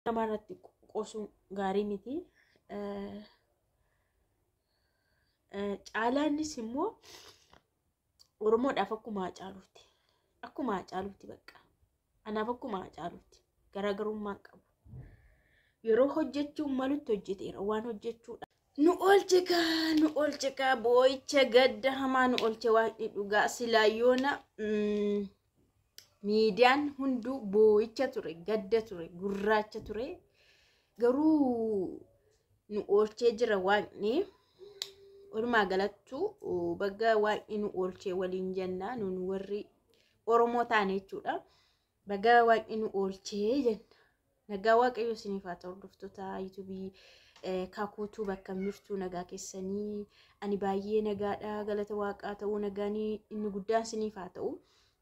namarratti qoosuu gaarii miti. Caalaanis immoo Oromoodhaaf akkuma Hacaaluuti. Akkuma Hacaaluuti bakka. Anaaf akkuma Hacaaluuti. Garaagarummaa qabu. Yeroo hojjechuun malutti hojjeteera waan hojjechuudha. Nu oolche kaa nu oolche kaa boo'icha gadda hamaa nu oolche waaqni dhugaa silaayyoona miidiyaan hunduu boo'icha ture gadda ture gurraacha ture garuu nu oolchee jira waaqni walumaa galattu bagga waaqni nu oolchee waliin jenna nun warri oromoo taane jechuudha bagga waaqni nu oolchee jenna nagaa waaqayyo isiniif haa ta'u hordoftoota yuutuubii kakuutuu bakka jirtu nagaa keessanii ani baay'ee nagaadha galata waaqaa ta'uu nagaan inni guddaan isiniif haa ta'u.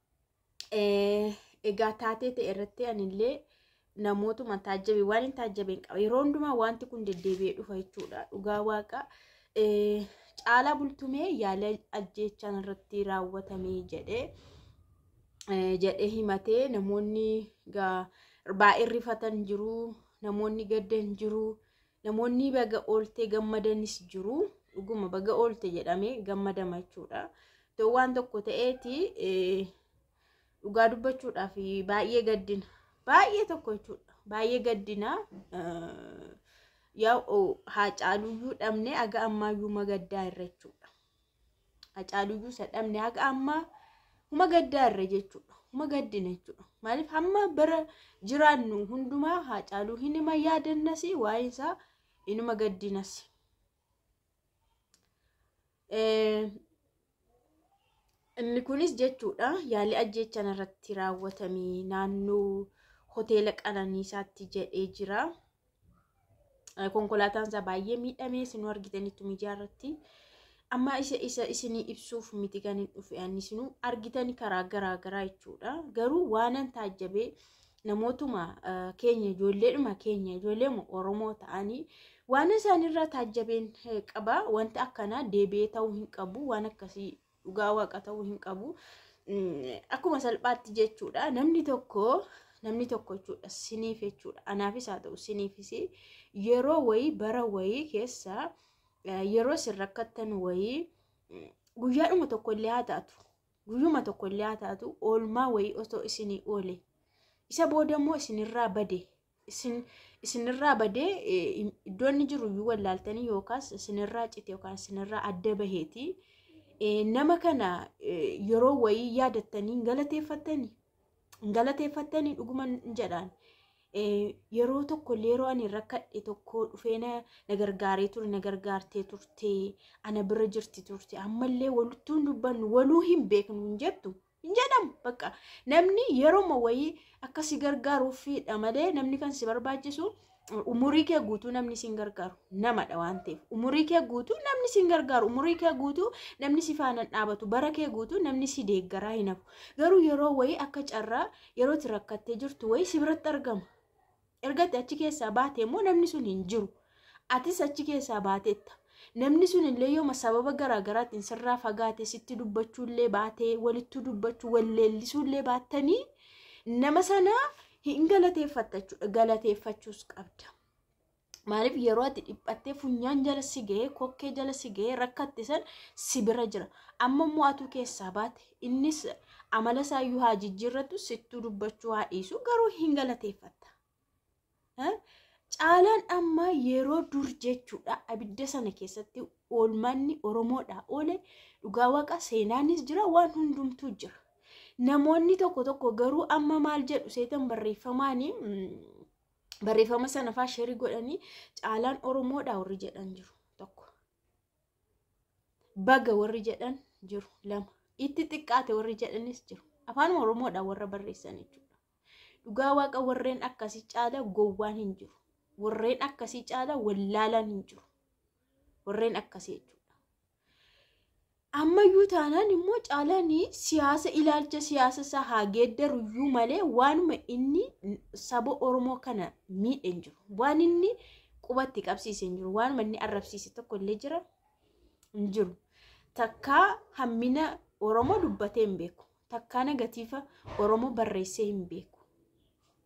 Egaa taatee ta'e irratti anillee namootuma taajjabe waan hin taajjabeen qaba yeroo hundumaa wanti kun deddeebi'ee dhufa jechuudha dhugaa waaqa caalaa bultumee yaala ajjeechaan irratti raawwatamee jedhee jedhee himatee namoonni baay'ee rifatan jiru namoonni gaddan jiru. namoonni baga ooltee gammadanis jiru dhuguma baga oolte jedhamee gammadama jechuudha ta'u waan tokko ta'eeti dhugaa dubbachuudhaaf baay'ee gaddina baay'ee tokko jechuudha baay'ee gaddina yaa hacaaluyyuu dhabne haga ammaayyuu magaddaa irra jechuudha hacaaluyyuu isa dhabne haga ammaa huma gaddaa irra jechuudha huma gaddina jechuudha maaliif hamma bara jiraannu hundumaa hacaaluu hin hima yaadannas waa'ee isaa inuma gaddinas. Inni kunis jechuudha yaalii ajjeechaan irratti raawwatamee naannoo hoteela qananiisaatti jedhee jira. Konkolaataan isaa baay'ee miidhamee isinuu argitanitti miidiyaa irratti. Amma isa isa isinii ibsuuf miti kan hin dhufe ani isinuu argitanii karaa garaa garaa jechuudha. Garuu waanan taajjabee namootuma keenya ijoolleedhuma keenya ijoolleema Oromoo ta'anii waan isaanirraa taajjabeen qaba. Wanti akkanaa deebi'ee ta'uu hin qabu. Waan akkasii dhugaa waaqa ta'uu hin qabu. Akkuma salphaatti jechuudha. Namni tokko namni tokko jechuudha siniif jechuudha. Anaafis haa ta'u siniifis yeroo wayii bara wayii keessa yeroo isin rakkattan wayii guyyaadhuma tokkollee haa taatu. Guyyuma tokkollee haa taatu oolmaa wayii osoo isinii oole. Isa booda immoo isinirraa bade. Isin isinirraa badee iddoo inni jiru iyyuu wallaaltanii yookaas isinirraa cite yookaan isinirraa adda baheeti. Nama kana yeroo wayii yaadattanii galateeffattanii galateeffattanii dhuguma jedhaan yeroo tokko yeroo ani rakkadhe tokko dhufee na gargaaree ture na gargaartee turte ana bira jirti turte ammallee walitti hin dubbannu waluu hin beeknu hin jettu. hin jedhamu bakka namni yerooma wayii akkasi gargaaruufidha malee namni kan si barbaachisu umurii kee guutuu namni si gargaaru namadha waan ta'eef umurii kee guutuu namni si gargaaru umurii kee guutuu namni si faana dhaabatu bara kee guutuu namni si deeggaraa hin hafu garuu yeroo wayii akka carraa yeroo itti rakkattee jirtu wayii si biratti argama ergatti achi keessaa baate immoo namni sun hin jiru atis achi keessaa baateetta namni sun illee yooma sababa garaagaraatiin sirraa fagaate sitti dubbachuullee baatee walitti dubbachuu walleellisuullee baattanii nama sanaa hin galateeffatta jechuudha galateeffachuus qabda. Maaliif yeroo ati dhiphattee funyaan jala si ga'ee kokkee jala si ga'ee rakkatte san si bira jira. Amma immoo atu keessaa baate innis amala isaayyuu haa jijjiirratu sittuu dubbachuu haa dhiisu garuu hin galateeffatta. Caalaan amma yeroo dur jechuudha abidda sana keessatti oolmanni Oromoodhaa oole dhugaa waaqa seenaanis jira waan hundumtuu jira. Namoonni tokko tokko garuu amma maal jedhu seetan barreeffamaanii barreeffama sana faa sharii godhanii caalaan Oromoodhaa warri jedhan jiru tokko. Baga warri jedhan jiru lama. Itti xiqqaate warri jedhanis jiru. Afaan Oromoodhaa warra barreessan jechuudha. Dhugaa waaqa warreen akkasii caala gowwaan hin jiru. warreen akkasii caala wallaalan hin jiru. Warreen akkasii jechuudha. Ammayyuu taanaan immoo caalaan siyaasa ilaalcha siyaasa isaa haa geeddaruyyuu malee waanuma inni saba Oromoo kana miidhe hin jiru. Waan inni qubatti qabsiise hin jiru. Waanuma inni arrabsiise tokko illee jira hin jiru. Takkaa hammina Oromoo dubbatee hin beeku. Takkaa negatiiva Oromoo barreessee hin beeku.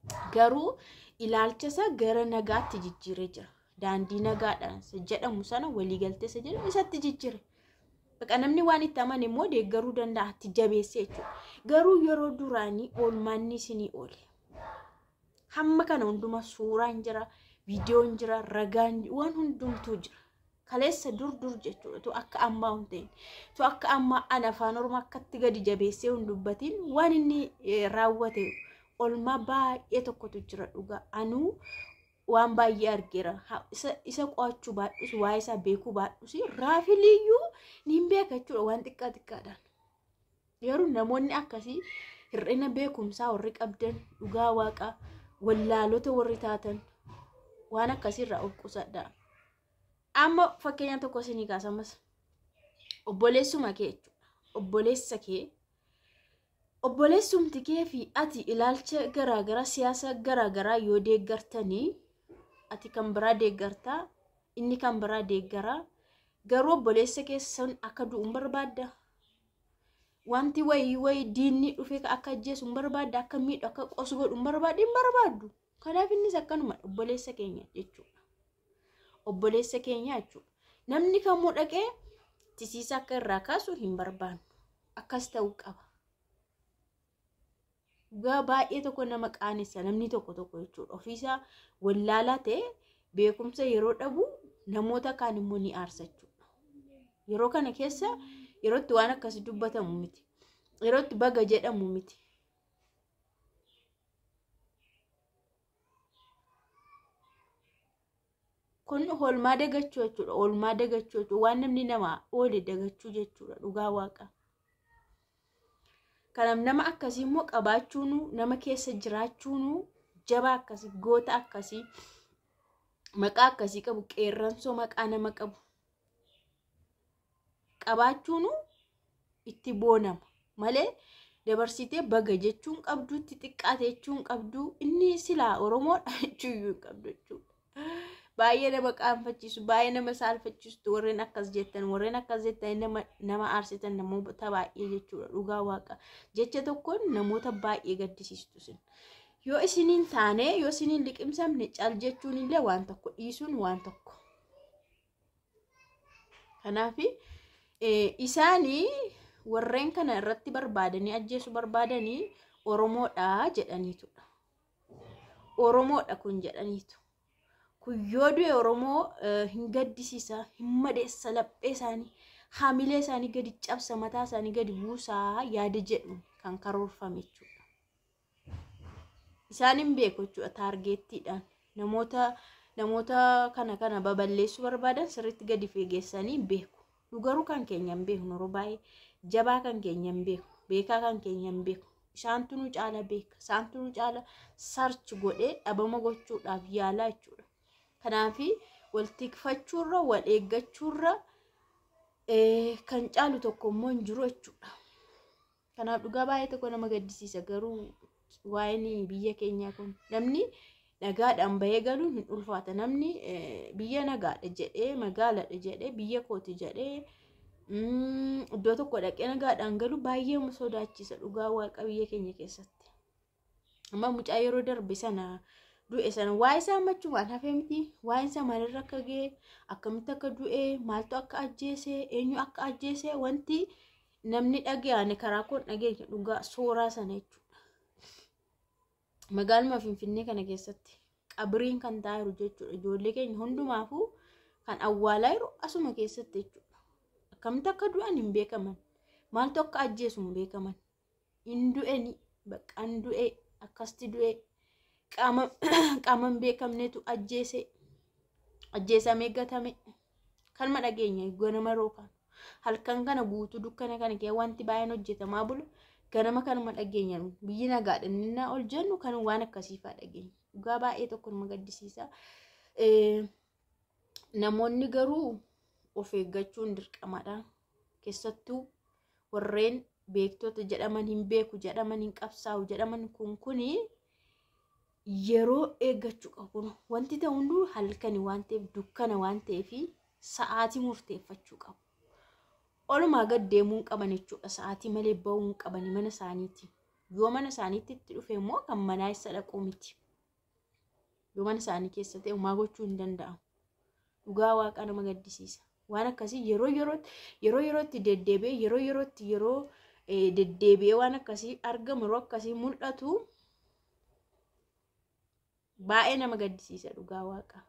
garuu ilaalcha isaa gara nagaatti jijjiiree jira daandii nagaadhaan jedhamu sana waliigaltee isa jedhamu isatti jijjiire. Baqa namni waan itti amane immoo deeggaruu danda'a itti jabeessee jechuudha. Garuu yeroo duraanii oolmaanni isinii oole. Hamma kana hunduma suuraan jira, viidiyoon jira, ragaan waan hundumtuu jira. Kaleessa dur dur jechuudha. Tu akka ammaa hin ta'in. Tu akka ammaa an afaan oromoo akkatti gadi jabeessee hin dubbatiin waan inni raawwate oolmaa baay'ee tokkotu jira dhugaa. Anuu waan baay'ee argeera. Isa qo'achuu baadhus, waa'ee isaa beekuu baadhus, raafiliyyuu ni beeka jechuudha waan xiqqaa xiqqaadhaan. Yeroo namoonni akkasii hir'ina beekumsaa warri qabdan dhugaa waaqaa wallaalota warri taatan waan akkasiirraa of qusadhaa. Amma fakkeenya tokko isinii kaasamas obboleessuma kee jechuudha. Obboleessa kee obboleessumti kee fi ati ilaalcha garaagaraa siyaasa garaagaraa yoo deeggartanii ati kan biraa deeggartaa inni kan biraa deeggaraa garuu obboleessa keessan akka du'u hin barbaadda. Wanti wayii wayii diinni dhufee akka ajjeesu hin barbaadda akka miidhu akka qosu godhu hin barbaadda hin barbaaddu. Kanaaf innis akkanuma obboleessa keenya jechuudha. Obboleessa keenya jechuudha. Namni kamuu dhaqee tisiisa akka irraa kaasu hin barbaannu. Akkas ta'uu qaba. Dhugaa baay'ee tokko nama qaanessa namni tokko tokko jechuudha. Ofiisaa wallaalaa ta'e beekumsa yeroo dhabu namoota kaan immoo ni aarsa jechuudha. Yeroo kana keessa yerootti waan akkasii dubbatamu miti. Yerootti baga jedhamu miti. Kun oolmaa dagachuu jechuudha. Oolmaa dagachuu jechuudha. Waan namni namaa oole dagachuu jechuudha. Dhugaa waaqa. Kanaaf nama akkasii immoo qabaachuun nama keessa jiraachuun jaba akkasii goota akkasii maqaa akkasii qabu qeerransoo maqaa nama qabu qabaachuun itti boonama malee dabarsitee baga jechuun qabdu itti xiqqaate jechuun qabdu inni silaa oromoodha jechuun qabdu jechuudha. Baay'ee nama qaanfachiisu baay'ee nama saalfachiistu warreen akkas jettan warreen akkas jettan nama nama aarsitan namoota baay'ee jechuudha dhugaa waaqa jecha tokkoon namoota baay'ee gaddisiistu sin. Yoo isiniin taane yoo isiniin liqimsamne cal jechuun illee waan tokko dhiisuun waan tokko. Kanaaf isaanii warreen kana irratti barbaadanii ajjeesu barbaadanii Oromoodha jedhaniitudha. Oromoodha kun jedhaniitu. Kun yoo du'e Oromoo hin gaddisiisa, hin madeessa laphee isaanii, haamilee isaanii gadi cabsa, mataa isaanii gadi buusaa yaada jedhu kan karoorfame jechuudha. Isaan hin beeku jechuudha taargeettiidhaan. Namoota namoota kana kana baballeessuu barbaadan sirriitti gadi fageessanii beeku. Nu garuu kan keenya hin beeknu yeroo baay'ee jabaa kan keenya hin beeku, beekaa kan keenya hin beeku. Isaantu nu caala beeka, isaantu nu caala sarchi godhee dhabama gochuudhaaf yaalaa jechuudha. Kanaaf wal tikfachuurra wal eeggachuurra kan caalu tokko immoo hin jiru jechuudha. Kanaaf dhugaa baay'ee tokko nama gaddisiisa garuu waa'een biyya keenyaa kun namni nagaadhaan bahee galuun hin ulfaata. Namni biyya nagaadha jedhee magaaladha jedhee biyya kooti jedhee iddoo tokko dhaqee nagaadhaan galu baay'ee sodaachisa dhugaa waaqa biyya keenya keessatti. Amma mucaa yeroo darbe sana du'e sana waa'ee isaa machumaan hafee miti waa'een isaa maalirra akka ga'e akkamitti akka du'e maaltu akka ajjeese eenyu akka ajjeese wanti namni dhaga'ane karaa koon dhageenya dhugaa suuraa sana jechuudha. Magaaluma Finfinnee kana keessatti qabiriin kan taa'eeru jechuudha ijoollee keenya hundumaafuu kan awwaalaa jiru asuma keessatti jechuudha. Akkamitti akka du'an hin beekaman maaltu akka ajjeesu hin beekaman hin du'eni bakka hin du'e akkasti du'e. qaama hin beekamnetu ajjeese ajjeesamee gatame kanuma dhageenya ganama rookaan halkan kana guutuu dukkana kana kee wanti baay'een hojjetamaa bulu ganama kanuma dhageenya biyyi nagaadha inni ol jennu kan waan akkasiifaa dhageenya dhugaa baay'ee tokko nama gaddisiisa namoonni garuu of eeggachuun dirqamadha keessattuu warreen beektota jedhaman hin beeku jedhaman hin qabsaa'u jedhaman kun kunii yeroo eeggachuu qabu wanti ta'u hunduu halkani waan ta'eef dukkana waan ta'eef sa'aatii murteeffachuu qabu. Olumaa gad deemuu hin qaban jechuudha sa'aatii malee bahuu hin qabani mana isaaniiti. yoo mana isaaniitti itti dhufe immoo kan manaa isa dhaquu miti yoo mana isaanii keessa ta'e homaa gochuu hin danda'amu dhugaa waaqa nama gaddisiisa waan akkasii yeroo yerootti yeroo yerootti deddeebi'ee yeroo yerootti yeroo deddeebi'ee waan akkasii argamu yeroo akkasii mul'atu baay'ee nama gaddisiisa dhugaa waaqa.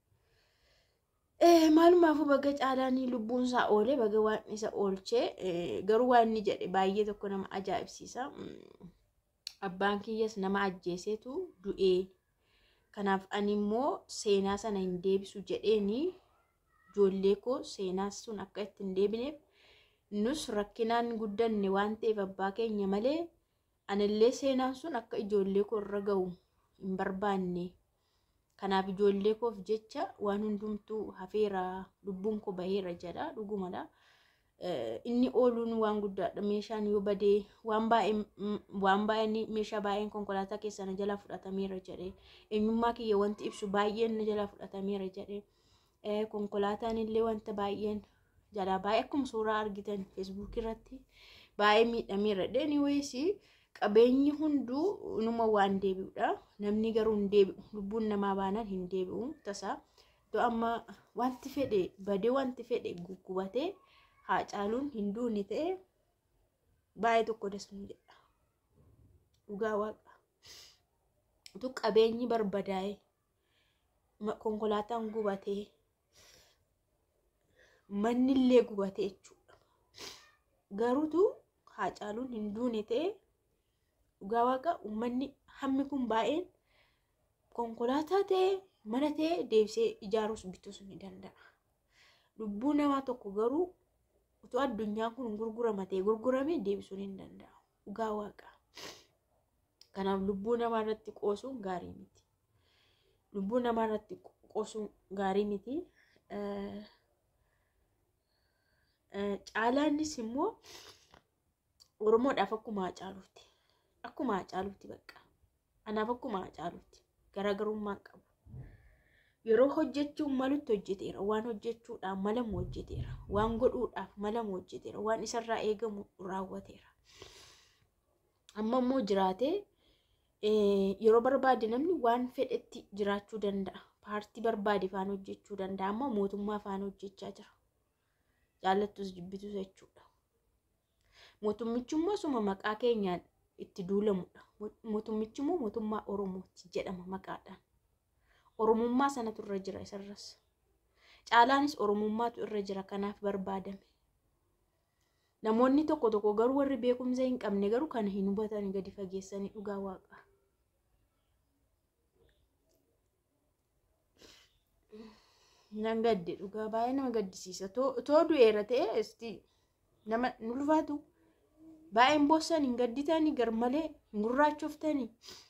Maalumaafuu baga caalaan lubbuun isaa oolee baga waan isa oolchee garuu waan inni jedhe baay'ee tokko nama ajaa'ibsiisa. Abbaan kiyyas nama ajjeeseetu du'ee kanaaf ani immoo seenaa sana hin deebisu jedheeni ijoollee koo seenaa sun akka itti hin deebineef nus rakkinaan guddanne waan ta'eef abbaa keenya malee anillee seenaan sun akka ijoollee koo irra ga'u hin barbaanne. Kanaaf ijoollee koof jecha waan hundumtuu hafeera lubbuun koo baheera jedha dhugumadha. Inni ooluun waan guddaadha meeshaan yoo badee waan baay'een meeshaa baay'een konkolaataa keessa na jalaa fudhatameera jedhee eenyummaa kiyya wanti ibsu baay'een na jalaa fudhatameera jedhee konkolaataan illee wanta baay'een jalaa baay'ee akkuma suuraa argitan feesbuuk irratti baay'ee miidhameera dheeni wayisii. qabeenyi hunduu numa waan deebi'udha. Namni garuu hin deebi'u. Lubbuun namaa baanaan hin deebi'u tasaa. Iddoo amma wanti fedhe badee wanti fedhe guggubatee haa caaluun hin duune ta'e baay'ee tokko dasnu jedha. Dhugaa waaqa. Utuu qabeenyi barbadaa'e konkolaataan gubatee manni illee gubatee jechuudha. Garuutu haa caaluun hin duune ta'e dhugaa waaqa uummanni hammi kun baay'een konkolaataa ta'e mana ta'e deebisee ijaaruus bituus ni danda'a. Lubbuu namaa tokko garuu utuu addunyaan kun gurgurama ta'e gurgurame deebisuu ni danda'a. Dhugaa waaqa. Kanaaf lubbuu namaa irratti qoosuun gaarii miti. Lubbuu namaa irratti qoosuun gaarii miti. Caalaanis immoo Oromoodhaaf akkuma Hacaaluuti. akkuma Hacaaluuti bakka anaaf akkuma Hacaaluuti garaagarummaa qabu yeroo hojjechuun malutti hojjeteera waan hojjechuudhaaf malamu hojjeteera waan godhuudhaaf malamu hojjeteera waan isarraa eegamu raawwateera amma immoo jiraatee yeroo barbaade namni waan fedhetti jiraachuu danda'a paartii barbaade faan hojjechuu danda'a amma mootummaa faan hojjechaa jira jaallattus jibbitus jechuudha mootummichi immoo suma maqaa keenyaan itti duulamudha. Mootummichi immoo mootummaa Oromooti jedhama maqaadhaan. Oromummaa sanatu irra jira isarras. Caalaanis Oromummaatu irra jira kanaaf barbaadame. Namoonni tokko tokko garuu warri beekumsa hin qabne garuu kana hin hubatan gadi fageessanii dhugaa waaqa. Nan gadde dhugaa baay'ee nama gaddisiisa. Too du'eera ta'e isti nama nu ulfaatu. baay'een boossan hin gadditanii gar malee hin gurraachoftanii